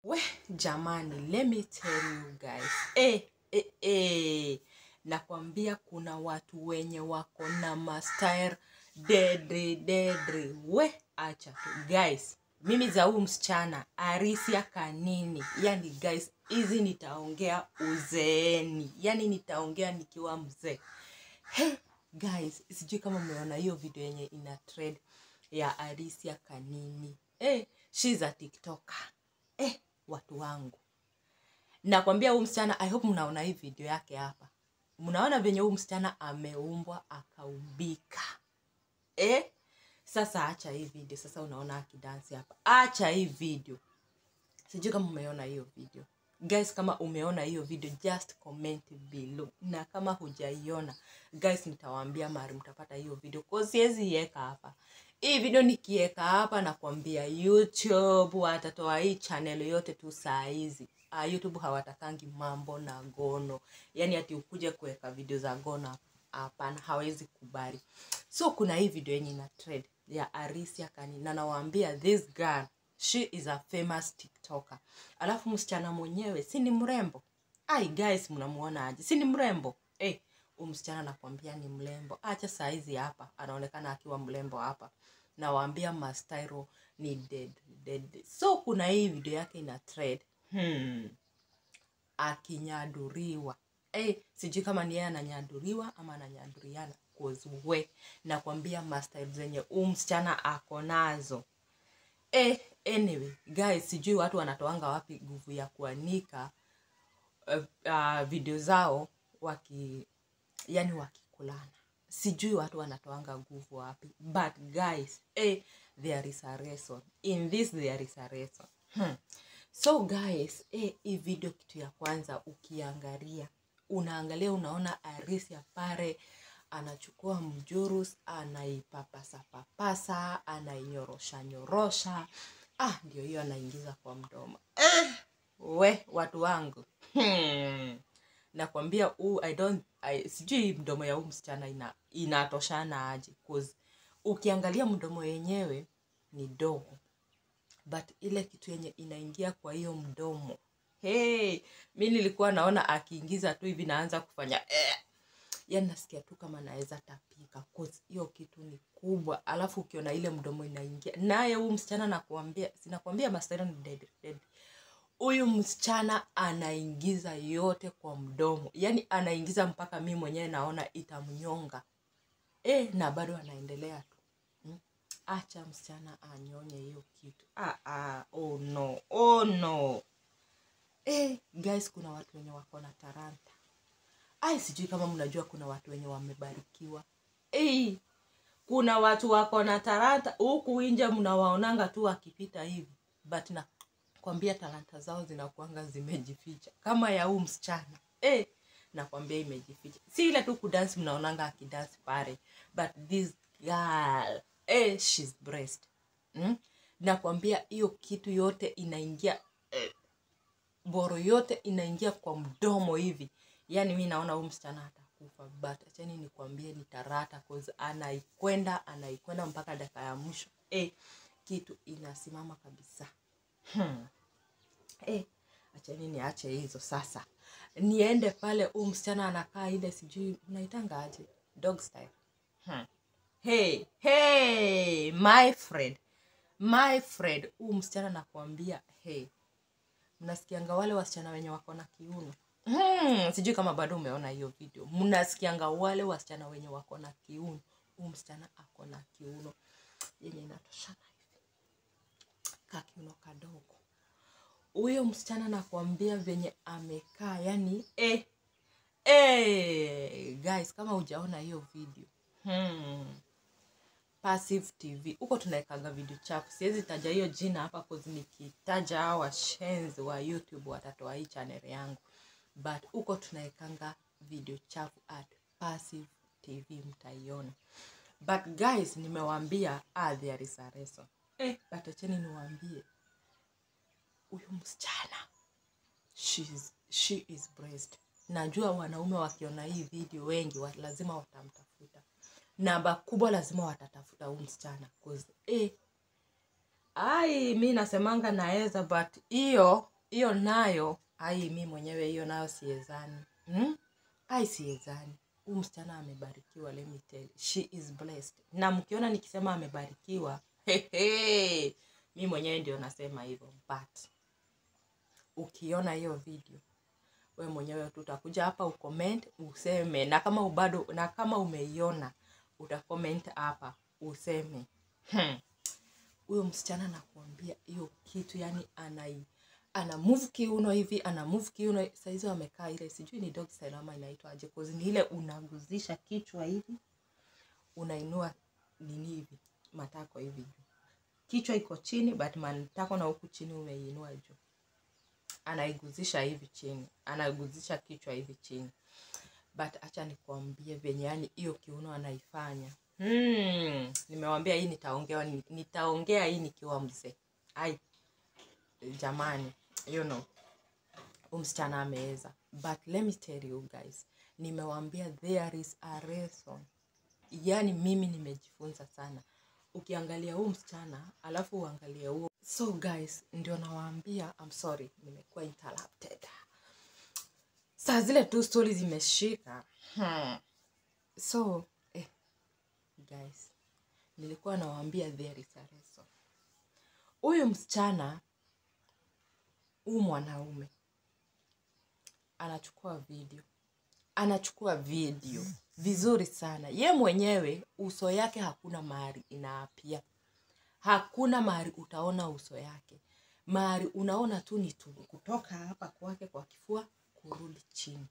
we jamani let me tell you guys eh, eh, eh. nakwambia kuna watu wenye wako na mastyle dedre dedre we acha tu guys mimi za huu msichana arisia kanini yani guys hizi nitaongea uzeeni yani nitaongea nikiwa mzee hey, guys sijui kama mmeona hiyo video yenye ina trend ya arisia kanini hey, she's a tiktoker eh, watu wangu nakwambia huu msichana i hope mnaona hii video yake hapa mnaona venye huu msichana ameumbwa akaubika eh? sasa acha hii video sasa unaona akidansi hapa acha hii video sijui kama umeona hiyo video guys kama umeona hiyo video just comment below na kama hujaiona guys nitawaambia mari mtapata hiyo video kwa siwezi iweka hapa hii video nikiweka hapa nakwambia youtube watatoa hii channel yote tu saa hizi uh, youtube hawatakangi mambo na gono yani ati ukuje kuweka video za gono hapana hawezi kubali so kuna hii video yenye ina trend ya arisia kani na nawaambia this girl she is a famous tiktoker alafu msichana mwenyewe si ni mrembo ai guys mnamuona aje si ni mrembo eh huyu msichana nakwambia ni mrembo acha saizi hapa anaonekana akiwa mrembo hapa nawaambia mastyro ni dead, dead. so kuna hii video yake ina trend hmm. akinyaduriwa hey, sijui kama ni yeye ananyaduriwa ama ananyaduriana we nakwambia mastyle zenye huu msichana ako nazo eh, anyway guys sijui watu wanatoanga wapi nguvu ya kuanika uh, uh, video zao waki yani wakikulana sijui watu wanatoanga nguvu wapi but guys eh, there is a reason in this there is a reason hmm. so guys eh, hii video kitu ya kwanza ukiangalia unaangalia unaona arisia pare anachukua mjurus anaipapasa papasa anainyorosha nyorosha ah ndio hiyo anaingiza kwa mdomo eh, we watu wangu hmm. nakwambia huu i don't I, sijui mdomo ya huu msichana ina, inatoshana aje cause ukiangalia mdomo yenyewe ni dogo but ile kitu yenye inaingia kwa hiyo mdomo hey, mi nilikuwa naona akiingiza tu hivi naanza kufanya eh. yani nasikia tu kama naweza tapika cause hiyo kitu ni kubwa alafu ukiona ile mdomo inaingia naye huu msichana nakuambia sinakwambia mastero ni dead, dead huyu msichana anaingiza yote kwa mdomo yaani anaingiza mpaka mi mwenyewe naona itamnyonga e, na bado anaendelea tu hmm? acha msichana anyonye hiyo kitu ah, ah, oh no oh no e, guys kuna watu wenye wako na taranta ai sijui kama mnajua kuna watu wenye wamebarikiwa e, kuna watu wako na taranta huku inje mnawaonanga tu wakipita hivi but na kwambia talanta zao zinakuanga zimejificha kama ya huu msichana eh, nakwambia imejificha si ile tu kudansi mnaonanga akidansi pale but this girl eh, she's breast hmm? nakwambia hiyo kitu yote inaingia eh, boro yote inaingia kwa mdomo hivi yaani mi naona huu msichana atakufa but achani nikwambie ni tarata cause anaikwenda anaikwenda mpaka dakika ya mwisho eh, kitu inasimama kabisa hmm. Eh, achani niache hizo sasa niende pale huu msichana anakaa ile sijui mnaitanga aje dog style hmm. hey, hey, my friend my friend huu msichana nakwambia hey mnasikianga wale wasichana wenye wako na kiuno hmm, sijui kama bado umeona hiyo video mnasikianga wale wasichana wenye wako na kiuno huu msichana ako na kiuno yenye inatoshana hivi ka kiuno kadogo huyo msichana nakwambia venye amekaa yani eh, eh, guys kama hujaona hiyo video hmm. passive tv huko tunawekaga video chafu siwezi taja hiyo jina hapa cause nikitaja hawa washenzi wa youtube watatoa hii channel yangu but huko tunawekanga video chafu at passive tv mtaiona but guys nimewambia ah, there is a reason eh, but acheni niwaambie huyu msichana she is, she is breast najua wanaume wakiona hii video wengi wa, lazima watamtafuta namba kubwa lazima watatafuta huu msichana cause eh, ai mi nasemanga naweza but hiyo hiyo nayo ai mi mwenyewe hiyo nayo siezani hmm? ai siezani huu msichana amebarikiwa let me tell you. she is blessed na mkiona nikisema amebarikiwa hehe, mi mwenyewe ndio nasema hivyo but ukiona hiyo video we mwenyewe tu utakuja hapa ucomment useme na kama ubado na kama umeiona utacomment hapa useme hmm, huyo msichana nakuambia hiyo kitu yani anai ana move kiuno hivi ana move kiuno saizi wamekaa ile sijui ni dog style ama inaitwa aje cause ni ile unaguzisha kichwa hivi unainua nini hivi matako hivi juu kichwa iko chini but matako na huku chini umeiinua juu anaiguzisha hivi chini anaiguzisha kichwa hivi chini but acha nikuambie venye yani hiyo kiuno anaifanya hmm, nimewambia hii nitaongea nitaongea hii nikiwa mzee ai jamani you know huyu msichana ameweza but let me tell you guys nimewambia there is a reason yani mimi nimejifunza sana ukiangalia huu msichana alafu uangalie huo so guys ndio nawaambia I'm sorry nimekuwa interrupted saa zile tu stori zimeshika hmm. so eh, guys nilikuwa nawaambia there is a reason huyu msichana huu mwanaume anachukua video anachukua video vizuri sana ye mwenyewe uso yake hakuna mahali inaapia hakuna mahali utaona uso yake mahali unaona tu ni tu kutoka hapa kwake kwa kifua kurudi chini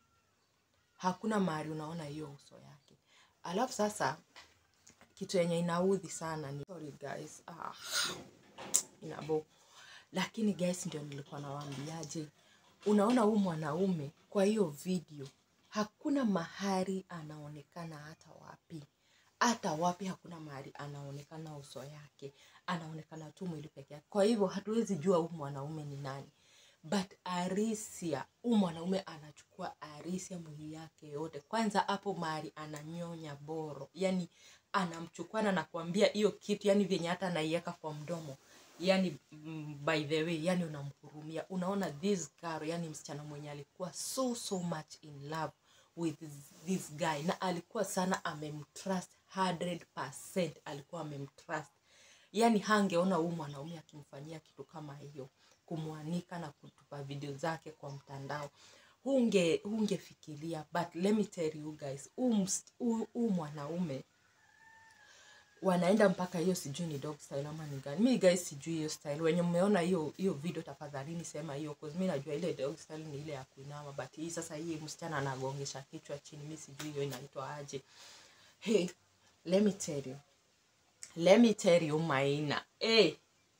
hakuna mahali unaona hiyo uso yake alafu sasa kitu yenye inaudhi sana ni sorry guys ah, inabo lakini guys ndio nilikuwa nawaambiaje unaona huu mwanaume kwa hiyo video hakuna mahali anaonekana hata wapi hata wapi hakuna mahali anaonekana uso yake anaonekana tu mwili peke yake kwa hivyo hatuwezi jua huu mwanaume ni nani but arisia huu mwanaume anachukua arisia mwili yake yote kwanza hapo mahali ananyonya boro yani anamchukua na nakwambia hiyo kitu yani vyenye hata anaiweka kwa mdomo yani mm, by the way yani unamhurumia unaona this girl yani msichana mwenye alikuwa so so much in love with this guy na alikuwa sana amemtrust 100% alikuwa amemtrust yani hangeona huu mwanaume akimfanyia kitu kama hiyo kumwanika na kutupa video zake kwa mtandao hunge hungefikiria but let me tell you guys huu ms- huu huu mwanaume wanaenda mpaka hiyo sijui ni dog style ama ni gani mi guys sijui hiyo style wenye mmeona hiyo hiyo video tafadhalini sema hiyo cause mi najua ile dog style ni ile ya kuinama but hii sasa hii msichana anagongesha kichwa chini mi sijui hiyo inaitwa aje hey let me tell you let me tell you maina hey,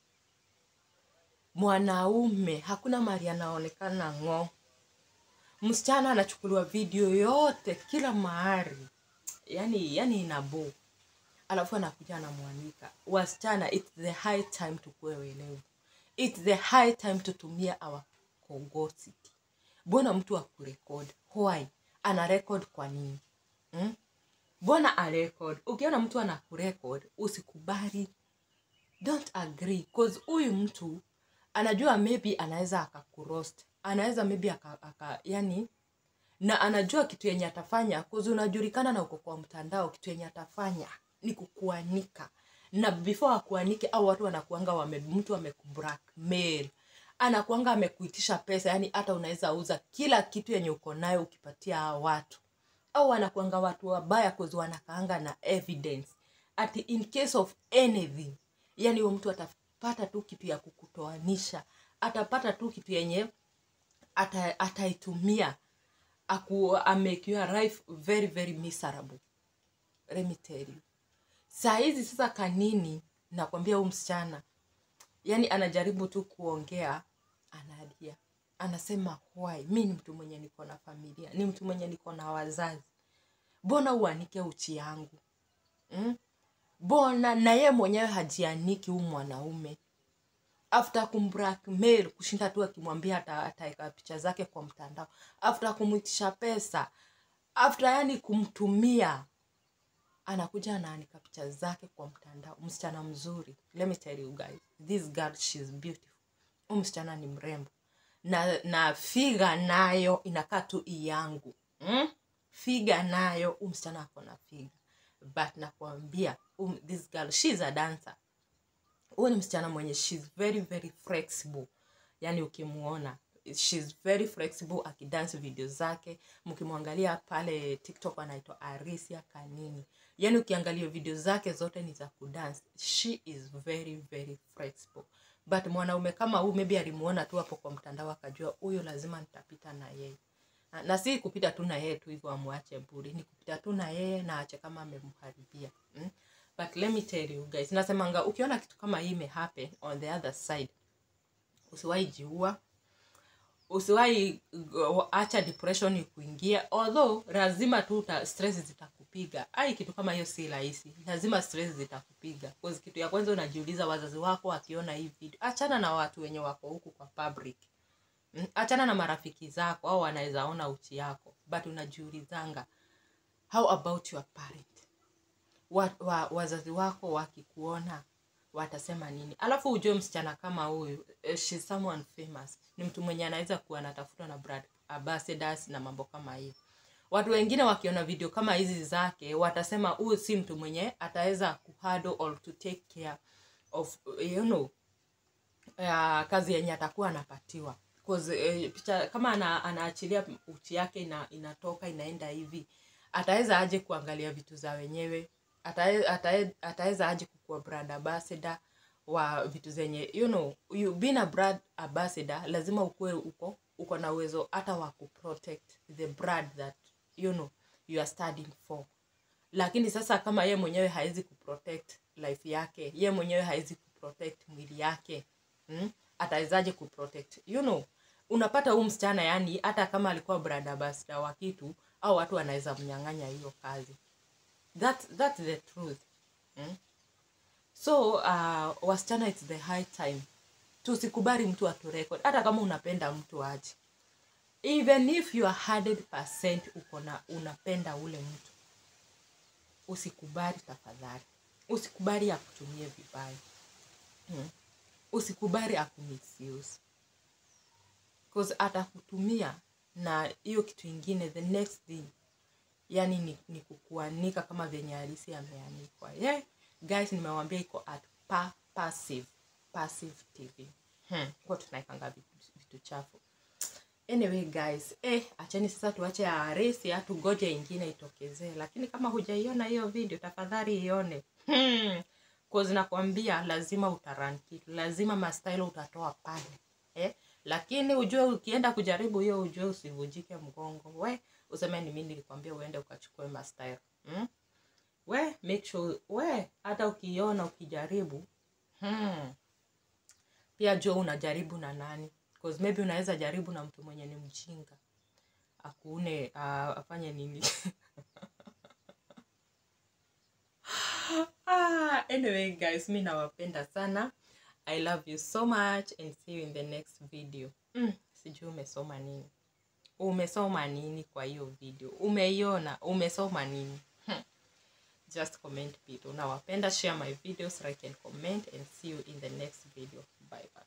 mwanaume hakuna mali anaonekana ng'o msichana anachukuliwa video yote kila mahali yani yani inabo alafu anakuja anamwanika wasichana its the high time tukuwe welevu its the high time tutumia our cogosity mbona mtu akurekod why ana record kwa nini hmm? mbona arekod ukiona mtu anakurekod usikubali don't agree cause huyu mtu anajua maybe anaweza akakurost anaweza maybe aka, aka yani na anajua kitu yenye atafanya cause unajulikana na uko kwa mtandao kitu yenye atafanya ni kukuanika na before akuanike au watu wanakuanga wame, mtu amekublackmail anakuanga amekuitisha pesa yani hata unaweza uza kila kitu yenye uko nayo ukipatia hao watu au wanakuanga watu wabaya cause wanakaanga na evidence ati in case of anything yani huyo mtu atapata tu kitu ya kukutoanisha atapata tu kitu yenye ata- ataitumia aku make your life very very miserable let me tell you saa hizi sasa kanini nakwambia huu msichana yani anajaribu tu kuongea analia anasema why mi ni mtu mwenye niko na familia ni mtu mwenye niko na wazazi mbona uanike uchi yangu mm? bona na ye mwenyewe hajianiki huu mwanaume after kumblackmail kushinda tu akimwambia ata- ataweka picha zake kwa mtandao after kumwitisha pesa after yani kumtumia anakuja anaanika picha zake kwa mtandao msichana mzuri let me tell you guys this girl she's beautiful huyu msichana ni mrembo na na figa nayo inakaa tu yangu mm? figa nayo huu msichana ako na figa but nakwambia um, this girl she's a dancer huyu ni msichana mwenye she's very very flexible yani ukimuona she's very flexible akidance video zake mkimwangalia pale tiktok anaitwa arisia kanini yani ukiangalia video zake zote ni za kudance she is very very flexible but mwanaume kama huu maybe alimuona tu hapo kwa mtandao akajua huyo lazima nitapita na yeye na, na si kupita tu na yeye tu hivyo amwache bure ni kupita tu na yeye na ache kama amemharibia mm? but let me tell you guys nasemanga ukiona kitu kama hii imehappen on the other side usiwahi jiua usiwahi go- acha depression ikuingia although lazima tu uta- stress zitakupiga ai kitu kama hiyo si rahisi lazima stress zitakupiga cause kitu ya kwanza unajiuliza wazazi wako wakiona hii video achana na watu wenye wako huku kwa public Mm, achana na marafiki zako au wanaweza ona uchi yako but unajiulizanga how about your parent wa, wa, wazazi wako wakikuona watasema nini alafu ujue msichana kama huyu eh, she's someone famous ni mtu mwenye anaweza kuwa anatafutwa na brand ambassadors na mambo kama hiyo watu wengine wakiona video kama hizi zake watasema huyu si mtu mwenye ataweza kuhandle or to take care of you know ya kazi yenye atakuwa anapatiwa 'Cause, eh, picha kama ana, anaachilia uchi yake ina, inatoka inaenda hivi ataweza aje kuangalia vitu za wenyewe Atae- atae- ataweza aje kukuwa brand ambassador wa vitu zenye you know you being a brand ambassador lazima ukuwe uko uko na uwezo hata wa kuprotect the brand that you know you are studying for lakini sasa kama ye mwenyewe hawezi kuprotect life yake ye mwenyewe hawezi kuprotect mwili yake mm? atawezaje kuprotect you know unapata huu msichana yani hata kama alikuwa brand ambassador wa kitu au watu wanaweza mnyang'anya hiyo kazi that, that's the truth mm? so uh, wasichana it's the high time tusikubali mtu aturekod hata kama unapenda mtu aje even if you are 100% uko na unapenda ule mtu usikubali tafadhali usikubali akutumie vibaya hmm. usikubali akumisuse cause atakutumia na hiyo kitu ingine the next thing yani ni, ni kukuanika kama venye halisi ameanikwa yeah. guys nimewambia iko at pa, passive passive tv hmm. kwa tunaikanga vitu, vitu chafu anyway guys eh, acheni sasa tuache ya harisi tugoje ingine itokezee lakini kama hujaiona hiyo video tafadhali ione hmm. cause nakwambia lazima utaran kitu lazima mastyle utatoa pale eh? lakini ujue ukienda kujaribu hiyo ujue usivujike mgongo we useme ni mimi nilikwambia uende ukachukue mastyle hmm? we make sure we hata ukiona ukijaribu hmm. pia jua unajaribu na nani cause maybe unaweza jaribu na mtu mwenye ni mjinga akuune uh, afanye nini ah, anyway guys mi nawapenda sana i love you so much and see you in the next video mm, sijui umesoma nini umesoma nini kwa hiyo video umeiona umesoma nini hmm. just comment below nawapenda share my videos like and comment and see you in the next video bye bye